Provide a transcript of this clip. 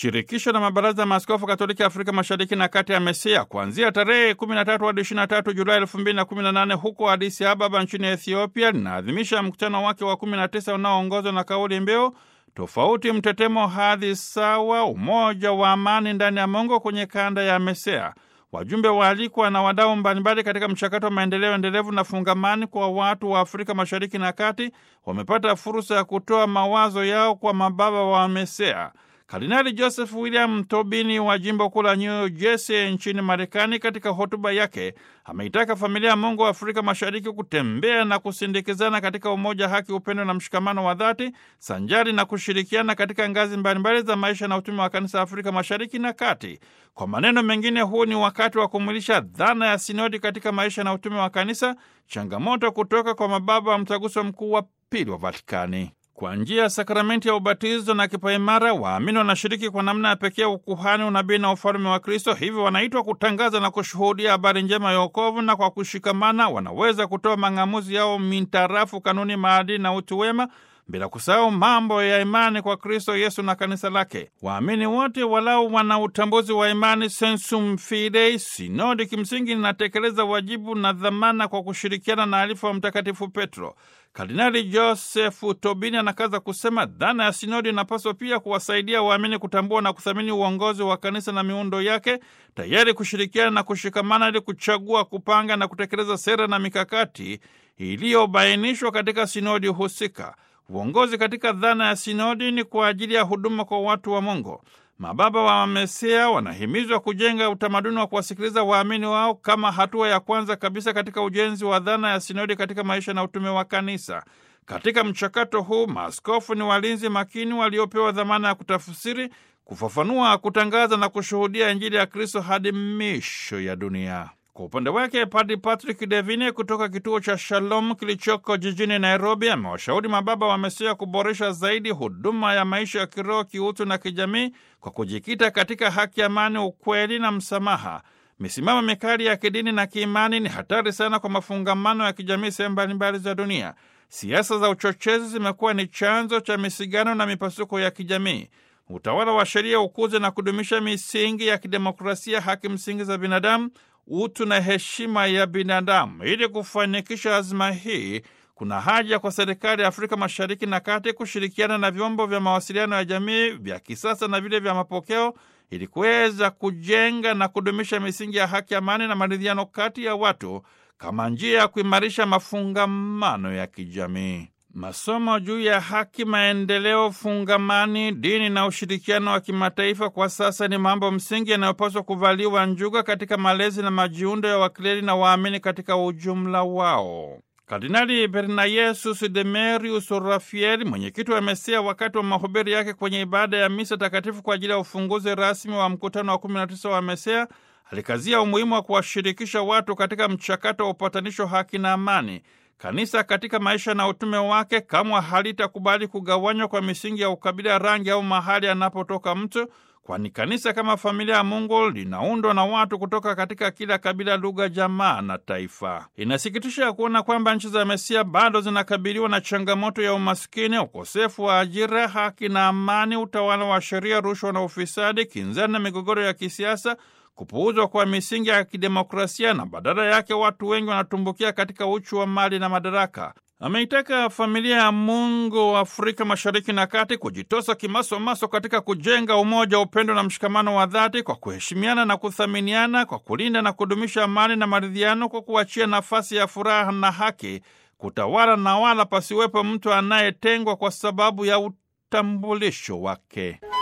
Shirikisho la mabaraza ya maaskofu Katoliki Afrika Mashariki na Kati ya MESEA kuanzia tarehe 13 hadi 23 Julai 2018 huko Addis Ababa nchini Ethiopia linaadhimisha mkutano wake wa 19 unaoongozwa na kauli mbiu tofauti, mtetemo, hadhi sawa, umoja wa amani ndani ya Mungu kwenye kanda ya MESEA. Wajumbe waalikwa na wadau mbalimbali katika mchakato wa maendeleo endelevu na fungamani kwa watu wa Afrika Mashariki na Kati wamepata fursa ya kutoa mawazo yao kwa mababa wa MESEA. Kardinali Joseph William Tobini wa jimbo kuu la New Jersey nchini Marekani, katika hotuba yake ameitaka familia ya Mungu wa Afrika Mashariki kutembea na kusindikizana katika umoja, haki, upendo na mshikamano wa dhati, sanjari na kushirikiana katika ngazi mbalimbali za maisha na utume wa kanisa Afrika Mashariki na Kati. Kwa maneno mengine, huu ni wakati wa kumwilisha dhana ya sinodi katika maisha na utume wa kanisa, changamoto kutoka kwa mababa wa mtaguso mkuu wa pili wa Vatikani. Kwa njia ya sakramenti ya ubatizo na kipaimara, waamini wanashiriki kwa namna ya pekee ukuhani, unabii na ufalme wa Kristo. Hivyo wanaitwa kutangaza na kushuhudia habari njema ya wokovu, na kwa kushikamana wanaweza kutoa mang'amuzi yao mintarafu kanuni, maadili na utu wema, bila kusahau mambo ya imani kwa Kristo Yesu na kanisa lake. Waamini wote walau wana utambuzi wa imani, sensum fidei. Sinodi kimsingi inatekeleza wajibu na dhamana kwa kushirikiana na alifu wa Mtakatifu Petro. Kardinali Josefu Tobini anakaza kusema dhana ya sinodi inapaswa pia kuwasaidia waamini kutambua na kuthamini uongozi wa kanisa na miundo yake, tayari kushirikiana na kushikamana ili kuchagua, kupanga na kutekeleza sera na mikakati iliyobainishwa katika sinodi husika. Uongozi katika dhana ya sinodi ni kwa ajili ya huduma kwa watu wa Mungu. Mababa wa MESEA wanahimizwa kujenga utamaduni wa kuwasikiliza waamini wao kama hatua ya kwanza kabisa katika ujenzi wa dhana ya sinodi katika maisha na utume wa kanisa. Katika mchakato huu, maaskofu ni walinzi makini waliopewa dhamana ya kutafsiri, kufafanua, kutangaza na kushuhudia Injili ya Kristo hadi misho ya dunia. Kwa upande wake Padri Patrick Devine kutoka kituo cha Shalom kilichoko jijini Nairobi amewashauri mababa wa MESEA kuboresha zaidi huduma ya maisha ya kiroho, kiutu na kijamii kwa kujikita katika haki, amani, ukweli na msamaha. Misimamo mikali ya kidini na kiimani ni hatari sana kwa mafungamano ya kijamii sehemu mbalimbali za dunia. Siasa za uchochezi zimekuwa ni chanzo cha misigano na mipasuko ya kijamii. Utawala wa sheria ukuze na kudumisha misingi ya kidemokrasia, haki msingi za binadamu utu na heshima ya binadamu. Ili kufanikisha azma hii, kuna haja kwa serikali ya Afrika Mashariki na Kati kushirikiana na vyombo vya mawasiliano ya jamii vya kisasa na vile vya mapokeo ili kuweza kujenga na kudumisha misingi ya haki, amani na maridhiano kati ya watu kama njia ya kuimarisha mafungamano ya kijamii. Masomo juu ya haki, maendeleo fungamani, dini na ushirikiano wa kimataifa kwa sasa ni mambo msingi yanayopaswa kuvaliwa njuga katika malezi na majiundo ya wakleri na waamini katika ujumla wao. Kardinali Bernayesus Demerius Rafael, mwenyekiti wa MESEA, wakati wa mahubiri yake kwenye ibada ya misa takatifu kwa ajili ya ufunguzi rasmi wa mkutano wa 19 wa MESEA, alikazia umuhimu wa kuwashirikisha watu katika mchakato wa upatanisho, haki na amani. Kanisa katika maisha na utume wake kamwe halitakubali kugawanywa kwa misingi ya ukabila, rangi au mahali anapotoka mtu, kwani kanisa kama familia ya Mungu linaundwa na watu kutoka katika kila kabila, lugha, jamaa na taifa. Inasikitisha kuona kwamba nchi za MESEA bado zinakabiliwa na changamoto ya umaskini, ukosefu wa ajira, haki na amani, utawala wa sheria, rushwa na ufisadi, kinzani na migogoro ya kisiasa kupuuzwa kwa misingi ya kidemokrasia na badala yake watu wengi wanatumbukia katika uchu wa mali na madaraka. Ameitaka familia ya Mungu wa Afrika Mashariki na Kati kujitosa kimasomaso katika kujenga umoja, upendo na mshikamano wa dhati kwa kuheshimiana na kuthaminiana, kwa kulinda na kudumisha amani na maridhiano, kwa kuachia nafasi ya furaha na haki kutawala, na wala pasiwepo mtu anayetengwa kwa sababu ya utambulisho wake.